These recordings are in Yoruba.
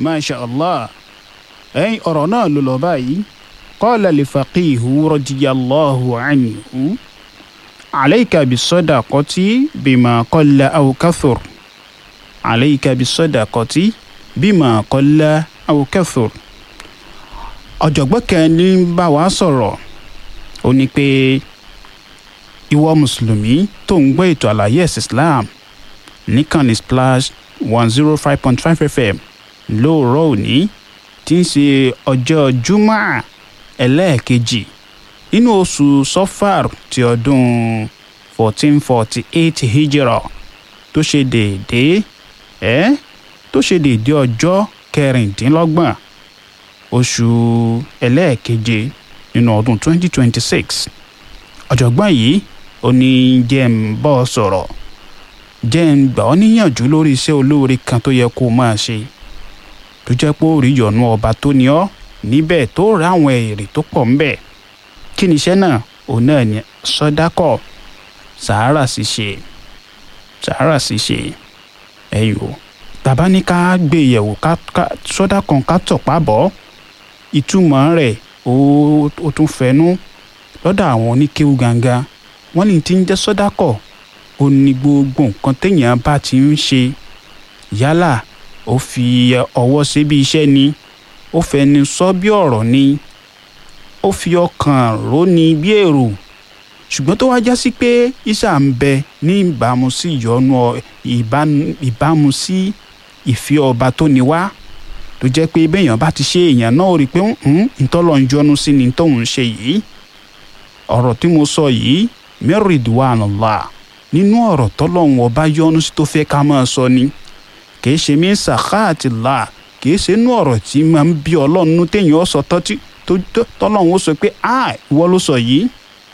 masha allah ẹ̀yin ọ̀rọ̀ náà ló lọ báyìí qala li faqihu radiyallahu anhu alayka bisadaqati bima qalla aw kathur alayka bisadaqati bima qalla aw kathur ọ̀jọ̀gbọ́n kan ní bá wa sọ̀rọ̀ ó ní pé ìwọ mùsùlùmí tó ń gbọ́ ètò àlàyé ẹ̀sìn islam níkànnì splash one zero five point five fm lóòrọ̀ òní tí ń ṣe ọjọ́ jumá ẹlẹ́ẹ̀kejì nínú oṣù sọfàr ti ọdún fourteen forty eight hijra tó ṣe déédéé ẹ́ tó ṣe déédéé ọjọ́ kẹrìndínlọ́gbọ̀n oṣù ẹlẹ́ẹ̀keje nínú ọdún twenty twenty six ọ̀jọ̀gbọ́n yìí ó ní jẹ́ ń bọ́ ọ sọ̀rọ̀ jẹ́ ń gbà ọ́ níyànjú lórí iṣẹ́ olóore kan tó yẹ kó o máa ṣe tó jẹ́ pé ó rí yọ̀nù ọba tó ní ọ́ níbẹ̀ tó rà àwọn èrè tó pọ̀ ńbẹ̀ kí ni iṣẹ́ náà òun náà ní sọ́dákọ̀ sàárà ṣíṣe sàárà ṣíṣe ẹ̀yìn o tàbá ní ká gbé yẹ̀wò ká sọ́dákọ̀ ká tọ̀pá bọ́ ìtumọ̀ rẹ̀ ó tún fẹnu lọ́dọ̀ àwọn oníkéwú gangan wọ́n ní ti ń jẹ́ sọ́dákọ̀ ó ní gbogbo nǹkan téèyàn bá ti ń ṣe yálà ó fi ọwọ́ ṣe bí iṣẹ́ ni ó fẹnu sọ bí ọ̀rọ̀ ni ó fi ọkàn rò ní bí èrò ṣùgbọ́n tó wá já sí pé ìṣà ń bẹ ní ìbámu sí ìyọnu ìbámu sí ìfẹ́ ọba tó ní wá tó jẹ́ pé béèyàn bá ti ṣe èèyàn náà ó rí i pé ntọ́lọ́ ń yọnu sí ni tóun ṣe yìí ọ̀rọ̀ tí mo sọ yìí mẹ́rìndínláàlá nínú ọ̀rọ̀ tọ́lọ́hún ọba yọ́nú sí tó fẹ́ ká máa sọ ni kìí ṣe mí sàkáàtì là kìí ṣe inú ọ̀rọ̀ tí máa ń bí ọlọ́run téèyàn ó sọ tọ́tí tọ́lọ́hún ó sọ pé a ìwọ ló sọ yìí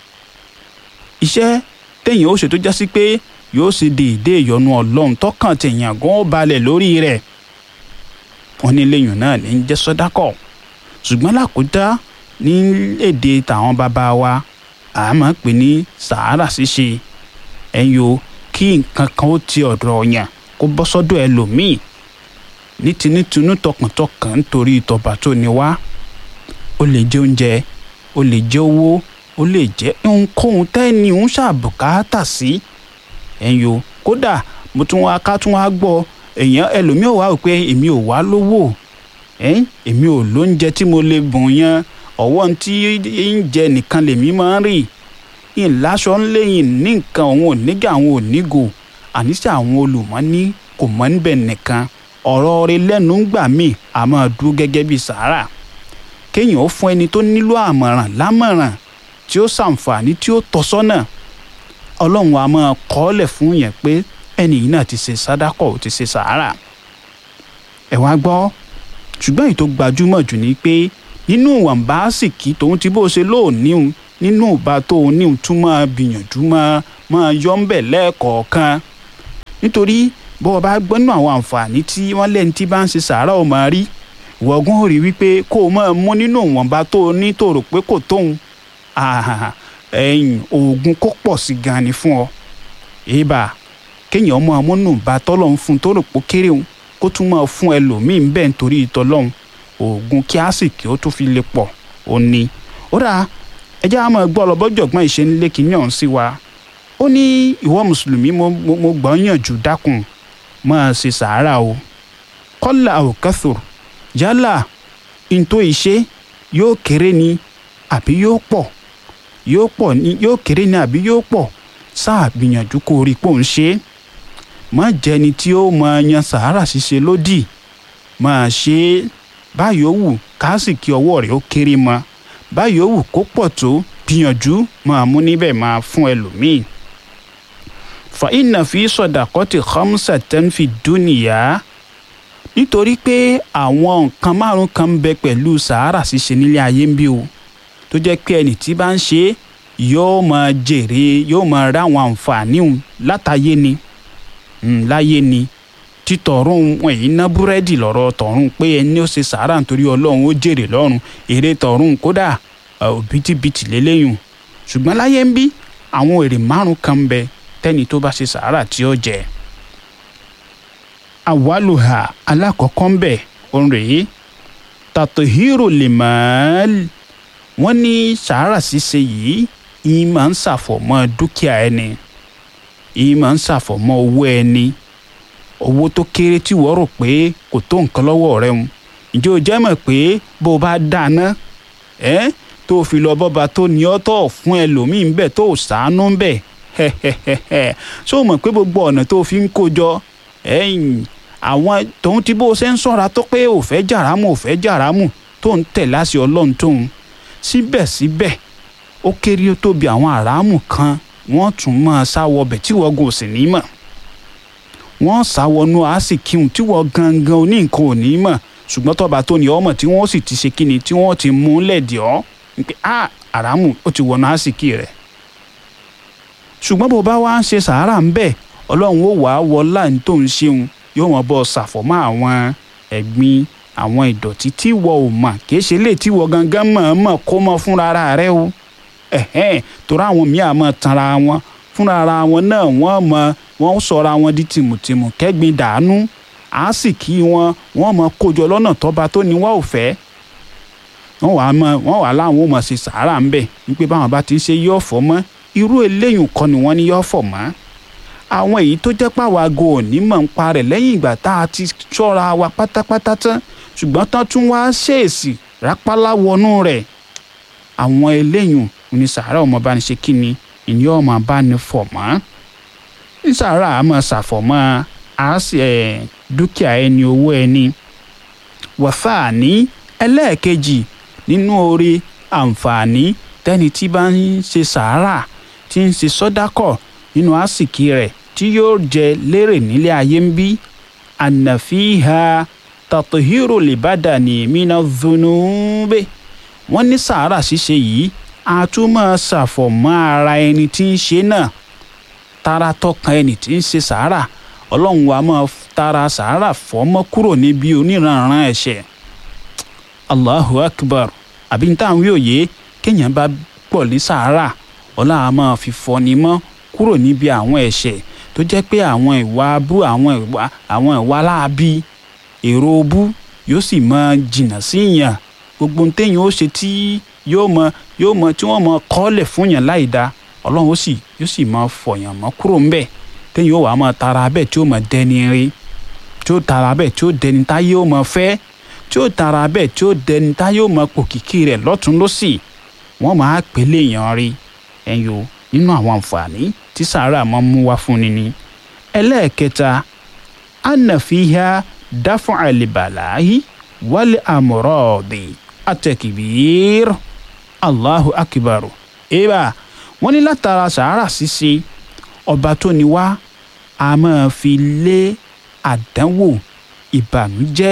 iṣẹ́ téèyàn ó ṣe tó já sí pé yóò ṣe déédé ìyọnu ọlọ́run tọ́kàn téèyàn gan ó balẹ̀ lórí rẹ̀ wọ́n ní lẹ́yìn náà ní jẹ́ sọ́dákọ̀ ṣùgbọ́n lákòótá ní èdè tàwọn bàbá wa a máa pè ní sàárà ṣíṣe ẹ̀yin o kí nǹkan kan ó ti ọ̀dọ̀ ọ̀yàn kó bọ́ sọ́dọ̀ ẹlòmíì ní tinútinú tọkàntọkàn nítorí ìtọ̀bà tó ní wá ó lè jẹ oúnjẹ ó lè jẹ owó ó lè jẹ ohunkóhun tẹ́ni ń ṣàbùkátà sí ẹ̀yin o kódà mo tún wá ká tún wá gbọ́ èèyàn ẹlòmíì ò wá wò pé èmi ò wá lówó èmi ò lóúnjẹ tí mo lè bùn yan ọwọ́ tí ń jẹ nìkan lèmi máa ń rí ìláṣọ ńlẹ́yìn ní nǹkan òun ò nígà àwọn ò nígò àníṣe àwọn olùmọ́ní kò mọ́ níbẹ̀ nìkan ọ̀rọ̀ rẹ lẹ́nu ń gbà mí a máa dúró gẹ́gẹ́ bí sàárà kéèyàn ó fún ẹni tó nílò àmọ̀ràn lámọ̀ràn tí ó ṣàǹfààní tí ó tọ́ sọ́nà ọlọ́run a máa kọ́ọ́lẹ̀ fún yẹn pé ẹni yìí náà ti ṣe sádàkọ̀ ó ti ṣe sàárà ẹ wá gbọ́ ṣùgbọ́n èyí tó gbajúmọ̀ jù ni pé nínú ìwọ̀nba àsìkí tòun ti bó ṣe lóòníhun nínú ìbá tó o níhun tún máa gbìyànjú máa máa yọ ń bẹ̀ lẹ́ẹ̀kọ̀ọ̀kan nítorí bó o bá gbọ́nú àwọn àǹfààní tí wọ́n lẹ́ni tí bá ń ṣe sàárà ò máa rí ìwọ̀gùn ò rí wípé kó o máa mú nínú ìwọ̀nba tó o ní tó rò pé kò tóun ẹ̀yìn oògùn kó pọ̀ sí gan ni fún ọ èèbà kéèyàn máa mú nù bá tọ́lọ̀ ń fún tó rò pé kéré òun kó tún máa fún ẹlòmíín bẹ́ẹ̀ nítorí ìtọ́lọ́hún oògùn kíásìkì ó tún fi lè pọ̀ ó ní. ó dà ẹjẹ́ á máa gbọ́ ọlọ́bọ́jọ̀gbọ́n ìṣe ń lé kínní ọ̀hún sí wa. ó ní ìwọ mùsùlùmí mo gbọ́ yànjú dákun máa ṣe sàárà o. kọ́là òkàthò yálà ntó ìṣe yóò kéré ni àbí yóò pọ̀ yóò pọ̀ ni yóò kéré ni àbí yóò pọ̀ sáà gbìyànjú kó rí pò ń ṣe é. má jẹni tí ó máa yan sàárà ṣíṣe lódì máa ṣe é báyìí ó wù káàsìkì ọwọ́ rẹ̀ ó kéré mọ́ báyìí ó wù kó pọ̀ tó gbìyànjú máa mú níbẹ̀ máa fún ẹlòmíì. fa inna fi sadaqati khamsatan fi dunya nítorí pé àwọn nǹkan márùn kan ń bẹ pẹ̀lú sàárà ṣíṣe nílé ayé ń bí o tó jẹ́ pé ẹnì tí bá ń ṣe é yóò máa jèrè yóò máa rá àwọn àǹfààní látàyé ni láyé ni títọ̀run wọn èyí ná búrẹ́dì lọ́rọ̀ tọ̀run pé ẹni ó ṣe sàárà nítorí ọlọ́run ó jèrè lọ́run èrè tọ̀run kódà òbítíbitì lélẹ́yìn ṣùgbọ́n láyé ń bí àwọn èrè márùn kan ń bẹ tẹ́ni tó bá ṣe sàárà tí ó jẹ. àwálùhà alákọ̀ọ́kọ́ ń bẹ òun rèé tàtòhírò lè máàl wọ́n ní sàárà ṣíṣe yìí yìí máa ń ṣàfọ̀mọ́ dúkìá ẹni yìí máa ń ṣàfọ̀mọ́ owó ẹni owó tó kéré tí wọ́n rò pé kò tó nǹkan lọ́wọ́ rẹ̀ ń ǹjẹ́ o jẹ́ mọ̀ pé bó o bá dáná ẹ́ tó o fi lọ bọ́ba tó ní ọ́ tó fún ẹlòmíì ń bẹ̀ tó o ṣàánú ń bẹ̀ ṣé o mọ̀ pé gbogbo ọ̀nà tó o fi ń kó jọ ẹ̀yìn àwọn tòun tí bó o ṣe ń ṣọ́ra tó pé ò fẹ́ jàrámù ò fẹ́ jàrámù tó ń tẹ̀ láṣẹ ọlọ́run tóun síbẹ̀síbẹ̀ ó kéré ó tóbi àwọn àràmù kan wọ́n tún máa sáwọ ọbẹ̀ tí wọ́n gùn sí ní mọ̀ wọ́n sáwọnú àásìkíhùn tí wọ́n gangan oní nǹkan ò ní mọ̀ ṣùgbọ́n tọ́ba tó ní ọmọ tí wọ́n sì ti ṣe kíni tí wọ́n ti mú lẹ̀dí ọ́ pé a àràmù ó ti wọnú àásìkí rẹ̀ ṣùgbọ́n bó bá wá ń ṣe sàárà ń bẹ̀ ọlọ́run ó wàá wọlá ní tó ń ṣeun yóò mọ̀ bọ́ ṣàfọ̀mọ́ àwọn ẹ̀gbin àwọn ìdọ̀tí tí wọ́n ò mọ̀ kìí ṣe lè tí wọ́n gangan mọ̀-ọ́mọ̀ kó mọ́ fúnra rẹ o ẹ̀hẹ́n torí àwọn míì àmọ́ tanra wọn fúnra ara wọn náà wọ́n mọ wọ́n sọra wọn di tìmùtìmù kẹ́gbin dànù á sì kí wọn wọ́n mọ kójọ lọ́nà tọ́ba tó ní wọ́n ò fẹ́ wọ́n wàá mọ wọ́n wàá láwọn ò mọ̀ ṣe sàárà ń bẹ̀ wípé báwọn bá ti ń ṣe yọ̀ fọ́ mọ́ irú eléyìí kọ́ ni wọ́n ní yọ̀ fọ̀ mọ́ àwọn èyí tó jẹ́ pàwọ́ aago òní mọ̀ ń pa rẹ̀ lẹ́yìn ìgbà tá a ti ṣọ́ra wa pátápátá tán ṣùgbọ́n tán tún wá ṣèèsì rápálá wọnú rẹ̀ àwọn eléyìí ní sàárà ọmọ bá ní ṣe kí ni ìní ọmọ bá ní fọ̀ mọ́ ní sàárà àmọ́ ṣàfọ̀mọ́ dúkìá ẹni owó ẹni wàfà ní ẹlẹ́ẹ̀kejì nínú oore àǹfààní tẹ́ni tí bá ń ṣe sàárà tí ń ṣe sọ́dákọ̀ nínú àsìkí rẹ̀ tí yóò jẹ lérè nílé ayé ń bí ànàfíà tàtòhírò lè bá dàní mínà dhunube wọ́n ní sàárà ṣíṣe yìí a tún máa ṣàfọ̀mọ́ ara ẹni tí ń ṣe náà tara tọkàn ẹni tí ń ṣe sàárà ọlọ́run wa máa tara sàárà fọ́mọ́ kúrò níbi oníranran ẹ̀ṣẹ̀ allahu akbar àbí ní táwọn wí òye kéèyàn bá pọ̀ ní sàárà ọlọ́run a máa fi fọ́ni mọ́ kúrò níbi àwọn ẹ̀ṣẹ̀ tó jẹ́ pé àwọn ìwà abú àwọn ìwà àwọn ìwà láabi èrò obú yóò sì máa jìnnà sí yàn gbogbo ohun téèyàn ó ṣe tí yóò mọ yóò mọ tí wọ́n mọ kọ́lẹ̀ fún yàn láì da ọlọ́run ó sì yóò sì máa fọ̀yàn mọ́ kúrò ńbẹ̀ téèyàn ó wàá máa tara bẹ́ẹ̀ tí ó máa dẹni rí tí ó tara bẹ́ẹ̀ tí ó dẹni táyé ó máa fẹ́ tí ó tara bẹ́ẹ̀ tí ó dẹni táyé ó máa pòkìkí rẹ̀ lọ́tún lọ́sì wọ́n máa pèlè èèyàn rí ẹ̀yìn o nínú àwọn àǹfààní tí sàárà máa ń mú wá fún ni ni. ẹlẹ́ẹ̀kẹta anafiha dáfún àlìbàláyé wálé àmúrọ̀ọ̀dì àtẹ̀kìbìr allahu akbar eba wọ́n ní látara sàárà ṣíṣe ọba tó ní wá a máa fi lé àdánwò ìbànújẹ́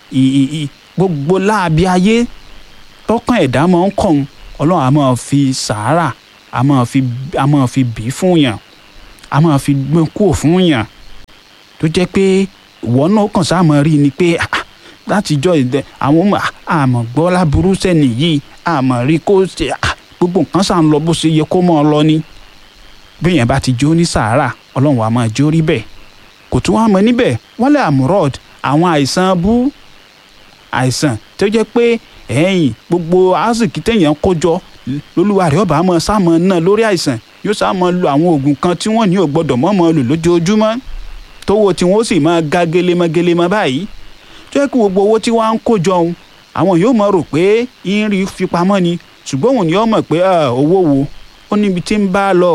gbogbo láabi ayé tọkàn ẹ̀dá máa ń kàn ọlọ́run a máa fi sàárà a máa fi a máa fi bì í fún yàn a máa fi gbé kúrò fún yàn tó jẹ́ pé ìwọ náà kàn sáà máa rí ni pé látijọ́ ìdẹ àwọn àmọ̀ gbọ́ láburú sẹ́ni yìí àmọ̀ rí kó ṣe gbogbo nǹkan sàn lọ bó ṣe yẹ kó mọ́ ọ lọ ni bí yẹn bá ti jó ní sàárà ọlọ́run wa máa jó rí bẹ́ẹ̀ kò tún wá mọ níbẹ̀ wọ́n lé àmúrọ̀d àwọn àìsàn bú àìsàn tó jẹ́ pé ẹ̀yìn gbogbo azikí téèyàn kó jọ lolúwa rẹ̀ ọba máa sáàmọ náà lórí àìsàn yóò sáàmọ lo àwọn oògùn kan tí wọ́n ní ò gbọ́dọ̀ mọmọ lò lójoojúmọ́ tówó tí wọ́n sì máa ga gelemọgelemọ báyìí tó yẹ kí gbogbo owó tí wọ́n á ń kó jọ òun àwọn yóò mọ̀ rò pé ń rí fipamọ́ ni ṣùgbọ́n òun ni ó mọ̀ pé owó wo ó níbi tí ń bá lọ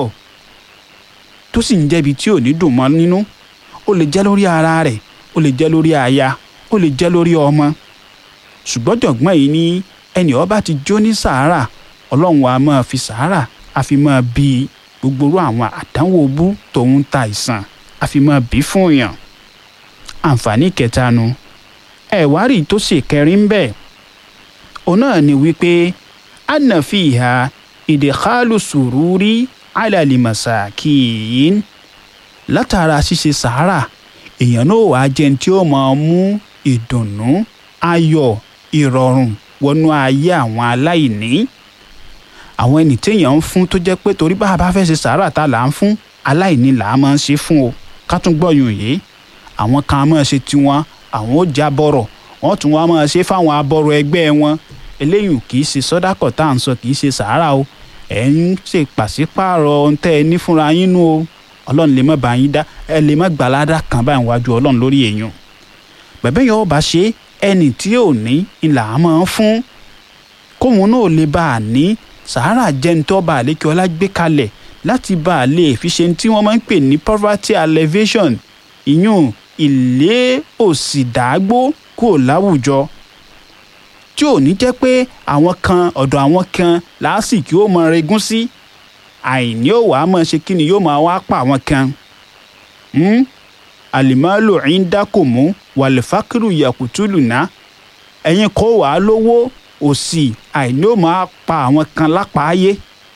tó sì ń jẹ́bi tí ò ní dùn mọ́ nínú ó lè jẹ́ lórí ara rẹ̀ ó lè jẹ́ lórí aya ó lè jẹ́ lórí ọmọ ṣùgbọ́n jọ̀gbọ́n yìí ní ẹnì ọba ti jó ní sàárà ọlọ́run wa máa fi sàárà a fi máa bi gbogbo irú àwọn àdánwò bú tòun ta ìsàn a fi máa bí fún yàn àǹfààní kẹta nu ẹ̀wárì tó ṣe kẹrin bẹ́ẹ̀ òun náà ni wípé anna fiha ìdèkálù sùrúrí alàlìmọ̀sàkìín látara ṣíṣe sàárà èèyàn náà wàá jẹun tí ó máa mú ìdùnnú ayọ̀ ìrọ̀rùn wọnú ayé àwọn aláìní àwọn ẹni téèyàn ń fún tó jẹ́ pé torí bá a bá fẹ́ ṣe sàárà tá là ń fún aláìní là á máa ń ṣe fún o ká tún gbọ́yùn yìí àwọn kan máa ṣe tiwọn àwọn ó já bọ̀rọ̀ wọ́n tún wá máa ṣe fáwọn abọ́rọ̀ ẹgbẹ́ wọn eléyìí kì í ṣe sọ́dákọ̀ tá à ń sọ kì í ṣe sàárà o ẹ̀ ń ṣe pàṣípààrọ̀ ohun tẹ́ ẹ ní fúnra yín nú o ọlọ́run lè má bá yín dá ẹ lè má gbàládà kan báyìí wájú ọlọ́run lórí èèyàn bẹ̀bẹ̀ yẹn ọba ṣe ẹni tí ò ní ìlà á máa ń fún kóun náà lè bá a ní sàárà jẹ́ ní tọ́ba àlékè ọlá gbé kalẹ̀ láti bá a lè fi ṣe tí wọ́n máa ń pè ní poverty alleviation ìyún ilé òsì dàgbò kò láwùjọ tí ò ní jẹ́ pé àwọn kan ọ̀dọ̀ àwọn kan làásìkò ó mọ regún sí àìní ò wá mọ̀ ṣe kí ni yóò máa wá pa àwọn kan àlìmọ́lò ìńdákòmú wàlífàkìrù yakutulu ná ẹ̀yin kó wàá lówó òsì àìní ò máa pa àwọn kan lápáyé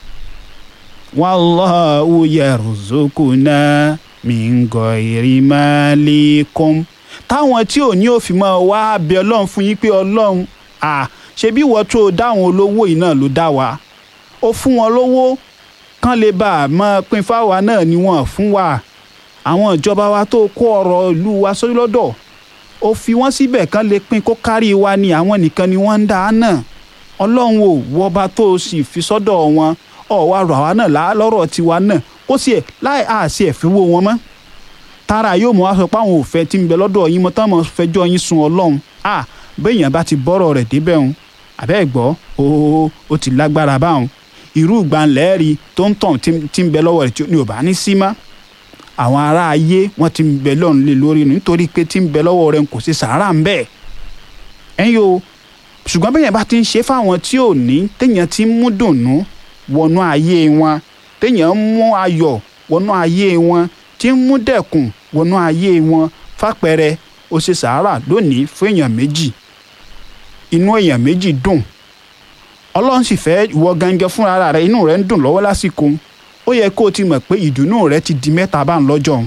wallahu yarzuquna min ghairi malikum táwọn tí ò ní òfin máa wá bẹ ọlọ́run fún yín pé ọlọ́run à ṣebí ìwọ tó dáhùn olówó yìí náà ló dá wa ó fún wọn lówó kán lè bá a mọ pín fáwa náà ni wọ́n fún wa àwọn ìjọba wa tó kó ọrọ̀ ìlú wa sórí lọ́dọ̀ ó fi wọ́n síbẹ̀ kán lè pín kó kárí wa ni àwọn nìkan ni wọ́n ń dá a náà ọlọ́run ò wọba tó o sì fi sọ́dọ̀ wọn ọ̀wá rọ̀ àwa náà lọ́rọ̀ tiwa náà ó sì ẹ̀ láì àṣì ẹ̀ fi wó wọn mọ́ tara yóò mọ wá sọ pé àwọn òfẹ́ tí ń bẹ lọ́dọ̀ yín mọ́ tán mọ́ fẹjọ́ yín sun ọlọ́run à béèyàn bá ti bọ́rọ̀ rẹ̀ débẹ̀ òun àbẹ́ gbọ́ ó ó ti lágbára báwọn irú ìgbàlẹ́ẹ̀rí tó ń tàn tí ń bẹ lọ́wọ́ rẹ̀ tí ní ò bá ní sí mọ́ àwọn ará ayé wọ́n ti ń bẹ lọ́run lé lórí nítorí pé tí ń bẹ lọ́wọ́ rẹ̀ kò sí sàárà ń bẹ̀ ẹ̀yin o ṣùgbọ́n béèyàn bá ti ń ṣe fáwọn tí ò ní téèyàn ti ń mú dùnnú wọnú ayé wọn téèyàn ń mú ayọ̀ wọnú ayé wọn tí ń mú dẹ̀kùn wọnú ayé wọn fàpẹẹrẹ ó ṣe sàárà lónìí fún èèyàn méjì inú èèyàn méjì dùn ọlọ́run sì fẹ́ ìwọ gangan fúnra rẹ inú rẹ ń dùn lọ́wọ́ lásìkò ó yẹ kó o ti mọ̀ pé ìdùnnú rẹ ti di mẹ́ta bá ń lọ́jọ́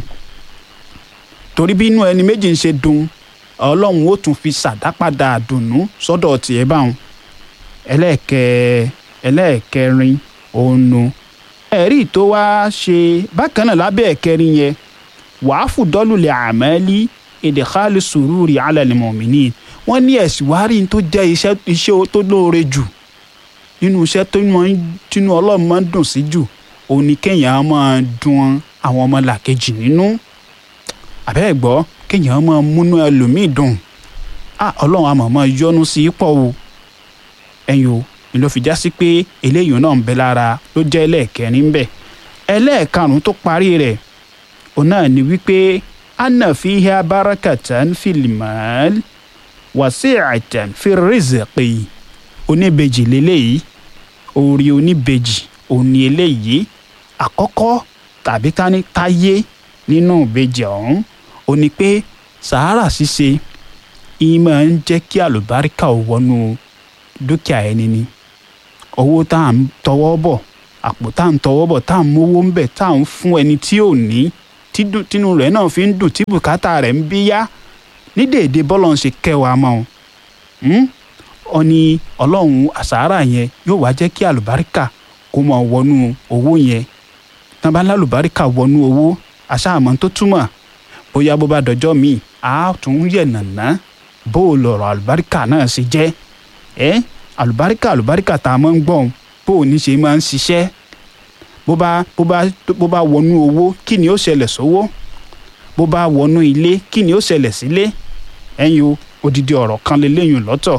torí bí inú ẹni méjì ń ṣe dùn ọlọ́run ó tún fi ṣàdápadà dùnnú sọ́dọ̀ tiẹ̀ báwọn ẹlẹ́ẹ̀kẹ́ ẹlẹ́ẹ̀kẹrin ònu ẹ̀rí tó wá ṣe bákan náà lábẹ́ ẹ̀kẹrin yẹn wàá fùdọ́lùlẹ̀ àmẹ́lí ìdíkàlù sùúrùrì alẹ́ mọ̀mìnì wọ́n ní ẹ̀sìn wá rí tó jẹ́ iṣẹ́ iṣẹ́ tó lóore jù nínú iṣẹ́ tó tinú ọlọ́run máa ń dùn sí jù òun ni kéèyàn máa dùn àwọn ọmọ làkejì nínú àbẹ́ gbọ́ kéèyàn máa múnú ẹlòmíì dùn ọlọ́run àmọ́ máa yọ́nú sí pọ̀ o ẹ̀yin o ni ló fi já sí pé eléyìí náà ń bẹ lára ló jẹ́ ẹlẹ́ẹ̀kẹrin bẹ́ẹ̀ ẹlẹ́ẹ̀karùn-ún tó parí rẹ̀ òun náà ni wípé anna fiha barakatan fil mal wasi'atan fir rizqi oníbejì lélẹ́yìí orí oníbejì òní eléyìí àkọ́kọ́ tàbí ká ní táyé nínú ìbejì ọ̀hún ó ní pé sàárà ṣíṣe ìmọ̀ ń jẹ́ kí àlùbáríkà ò wọnú dúkìá ẹni ni owó tá à ń tọwọ́ bọ̀ àpò tá à ń tọwọ́ bọ̀ tá à ń mówó ń bẹ̀ tá à ń fún ẹni tí ò ní tínú rẹ̀ náà fi ń dùn tí bùkátà rẹ̀ ń bí yá ní dèédé bọ́lọ̀ ń ṣe kẹwàá mọ́ ọ ní ọlọ́run àsàárà yẹn yóò wá jẹ́ kí àlùbáríkà kó mọ̀ wọnú owó yẹn tán bá lálùbáríkà wọnú owó àṣàmọ́ tó túmọ̀ bóyá bó bá dọjọ́ míì á tún yẹ̀ nàná bó o lọ̀rọ̀ àlùbáríkà náà ṣe jẹ́ ẹ́ àlùbáríkà àlùbáríkà tá a máa ń gbọ́n bó o ní ṣe máa ń ṣiṣẹ́ bó bá bó bá bó bá wọnú owó kí ni ó ṣẹlẹ̀ sówó bó bá wọnú ilé kí ni ó ṣẹlẹ̀ sílé ẹ̀yin o odidi ọ̀rọ̀ kan lélẹ́yìn lọ́tọ̀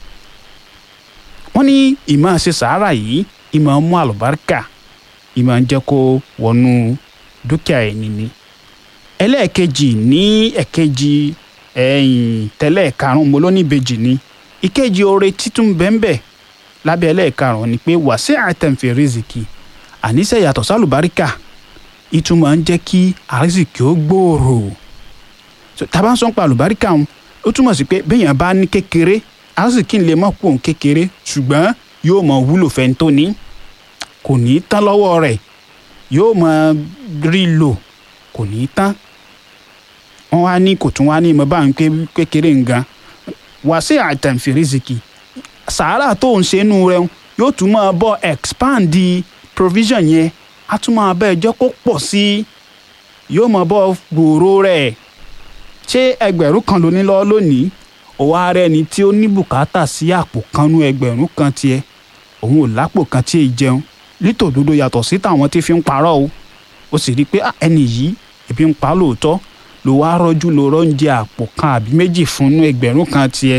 wọ́n ní ìmọ̀ ṣe sàárà yìí ìmọ̀ mú àlùbáríkà ìmọ̀ ń jẹ́ kó wọnú dúkìá ẹni ni ẹlẹ́ẹ̀kejì ní ẹ̀kejì ẹ̀yìn tẹ́lẹ̀ karùn-ún mo ló ní ìbejì ni ìkejì oore títún bẹ́ńbẹ́ lábẹ́ ẹlẹ́ẹ̀karùn-ún ni pé wàṣẹ àtẹ̀ǹfẹ̀ rìzìkì àníṣe yàtọ̀ sálùbáríkà ìtumọ̀ ń jẹ́ kí àrísìkì ó gbòòrò tàbá ń sọ pa àlùbáríkà ń ó túmọ̀ sí pé béèyàn bá ní kékeré àrísìkì lè mọ̀ pò ń kékeré ṣùgbọ́n yóò mọ̀ wúlò fẹ́ tó ní kò ní tán lọ́wọ́ rẹ̀ yóò mọ̀ rí lò kò ní tán wọ́n wá ní kò tún wá ní ìmọ̀ bá ń pé kékeré nǹkan wàṣẹ àtẹ̀ǹfẹ̀ rìzìkì sàárà tó ń ṣe nù rẹ̀ yóò tún máa bọ́ expand di provision yẹn á tún máa bẹ́ẹ̀ jẹ́ kó pọ̀ sí i yóò máa bọ́ gbòòrò rẹ̀ ṣé ẹgbẹ̀rún kan ló ní lọ́wọ́ lónìí ó wá rẹ́ni tí ó ní bùkátà sí àpò kanú ẹgbẹ̀rún kan tiẹ̀ òun ò lápò kan tí ì jẹun nítòdodo yàtọ̀ sí tàwọn tí fi ń parọ́ o ó sì rí i pé ẹni yìí ebi ń pa lóòótọ́ ló wá rọ́jú ló rọ́ǹjẹ àpò kan àbí méjì fún inú ẹgbẹ̀rún kan tiẹ̀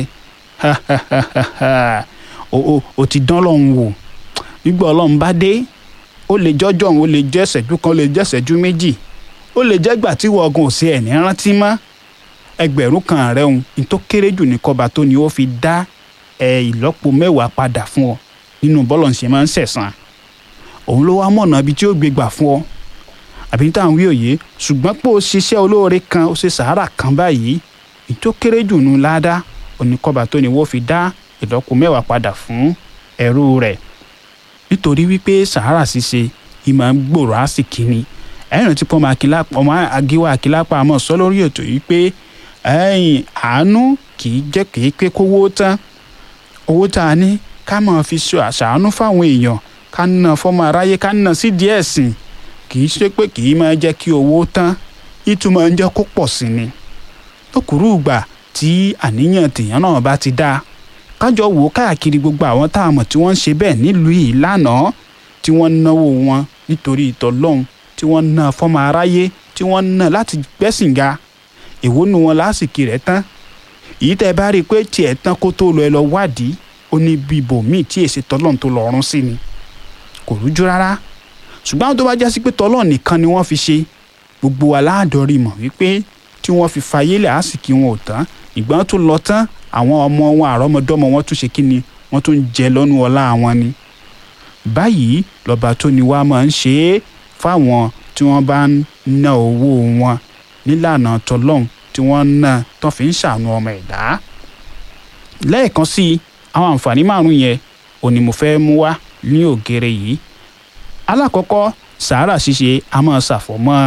o ti dán lọ́hùn wò nígbà ọlọ́run bá dé ó lè jọ́jọ́ òun ó lè jẹ́ ìṣẹ́jú kan ó lè jẹ́ ìṣẹ́jú méjì ó lè jẹ́ gbà tí wọ́ọ̀gùn ò sí ẹ̀ ní rántí mọ́ ẹgbẹ̀rún kan rẹ̀ òun ní tó kéré jù ní kọba tó ni ó fi dá ẹ ìlọ́po mẹ́wàá padà fún ọ nínú bọ́lọ̀ ṣe máa ń ṣẹ̀san òun ló wá mọ̀nà ibi tí ó gbé gbà fún ọ àbí tá à ń wí òye ṣùgbọ́n pé ó ṣiṣẹ́ olóore kan ó ṣe sàárà kan báyìí ní tó kéré jù nù ládàá oníkọba tó ni wọ́n fi dá ìlọ́po mẹ́wàá padà fún ẹrú rẹ̀ nítorí wípé sàárà ṣíṣe ìmọ̀ ń gbòòrò àsìkí ni ẹ̀rìn tí pọ́n ọmọ agíwá akílápá àmọ́ sọ lórí ètò yìí pé ẹ̀yìn àánú kì í jẹ́ kì í pé kówó tán owó tá a ní ká máa fi ṣe àṣàánú fáwọn èèyàn ká ná fọmọ aráyé ká ná sí díẹ̀ sìn kì í ṣe pé kì í máa jẹ́ kí owó tán ìtumọ̀ ń jẹ́ kó pọ̀ sí ni lókùrú ìgbà tí àníyàn tèèyàn náà bá ti dáa kájọ wò ó káàkiri gbogbo àwọn tá a mọ̀ tí wọ́n ń ṣe bẹ́ẹ̀ nílùú yìí lánàá tí wọ́n ń náwó wọn nítorí ìtọ́lọ́hún tí wọ́n ń ná fọ́mọ aráyé tí wọ́n ń ná láti gbẹ́sìn ga èwo nu wọn lásìkò rẹ̀ tán èyí tẹ́ ẹ bá rí i pé tiẹ̀ tán kó tó lọ ẹ lọ wádìí ó ní bí ibòmíì tí èsì tọ́lọ́hún tó lọ́ọ́rùn sí ni kò rújú rárá ṣùgbọ́n àwọn tó bá já sí pé tọ́lọ́hún nìkan ni wọ́n fi ṣe gbogbo aláàdọ́rí mọ̀ wípé tí wọ́n fi fayé lẹ̀ àsìkò wọn ò tán ìgbọ́n tó lọ tán àwọn ọmọ wọn àrọ́mọdọ́mọ wọn tún ṣe kí ni wọ́n tún jẹ lọ́nu ọlá wọn ni. báyìí lọ́ba tó ni wá máa ń ṣe é fáwọn tí wọ́n bá ń ná owó wọn nílànà tọlọ́hún tí wọ́n ń ná tó fi ń ṣàánú ọmọ ẹ̀dá. lẹ́ẹ̀kan sí i àwọn àǹfààní márùn-ún yẹn ò ní mo fẹ́ mú wá ní ògèrè yìí. alákọ̀ọ́kọ́ sàárà ṣíṣe a máa ṣàfọ̀mọ́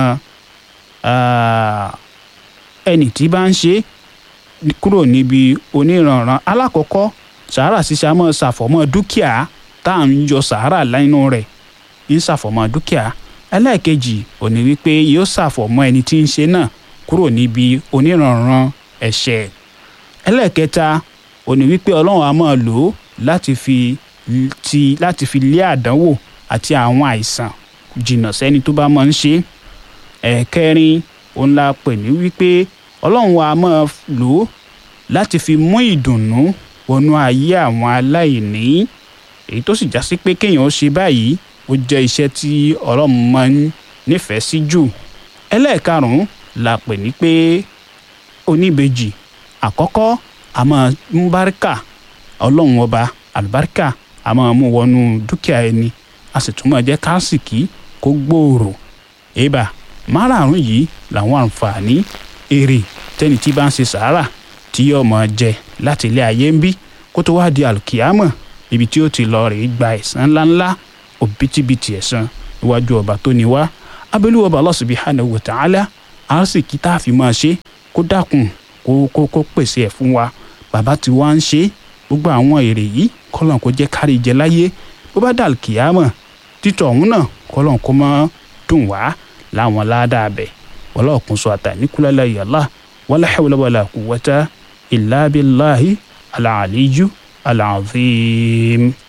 ẹni tí bá ń ṣe é kúrò níbi oníranran alákọ̀ọ́kọ́ sàárà ṣíṣe a máa ṣàfọ̀mọ́ dúkìá tá à ń yọ sàárà lẹ́nu rẹ̀ ń ṣàfọ̀mọ́ dúkìá ẹlẹ́ẹ̀kejì ò ní wípé yóò ṣàfọ̀mọ́ ẹni tí ń ṣe náà kúrò níbi oníranran ẹ̀ṣẹ̀ ẹlẹ́ẹ̀kẹta ò ní wípé ọlọ́run a máa lò ó láti fi ti láti fi lé àdánwò àti àwọn àìsàn jìnnà sẹ́ni tó bá máa ń ṣe ẹ̀ẹ̀kẹrin òun la pè ní wípé ọlọ́run wa máa lò ó láti fi mú ìdùnnú wọnú ayé àwọn aláìní èyí tó sì já sí pé kéèyàn ṣe báyìí ó jẹ́ iṣẹ́ tí ọlọ́run máa ń nífẹ̀ẹ́ sí jù ẹlẹ́ẹ̀karùn-ún la pè ní pé oníbejì àkọ́kọ́ a máa mú báríkà ọlọ́run ọba àlùbáríkà a máa mú wọnú dúkìá ẹni a sì tún máa jẹ́ kásìkí kó gbòòrò èèbà márààrún yìí làwọn àǹfààní èrè tẹ́ni tí bá ń ṣe sàárà tí yóò máa jẹ láti ilé ayé ń bí kó tó wá di àlùkìyámọ̀ ibi tí ó ti lọ rèé gba ẹ̀san ńláńlá òbítíbitì ẹ̀san níwájú ọba tó ní wá abẹ́lú ọba Allah subhanahu wa ta'ala àásìkí tá a fi máa ṣe kó dákun kó kó kó pèsè ẹ̀ fún wa bàbá tí wàá ń ṣe gbogbo àwọn èrè yìí kọ́lọ́n kó jẹ́ kárí jẹ láyé bó bá dàl kìyàmọ̀ títọ̀ ọ̀hún náà kọ́lọ́n kó máa dùn wá láwọn ládàá bẹ̀ wọlé ọ̀kun sọ àtà níkúlẹ̀ yàrá wala hawla wala quwwata illa billahi al-aliyyu al-azim.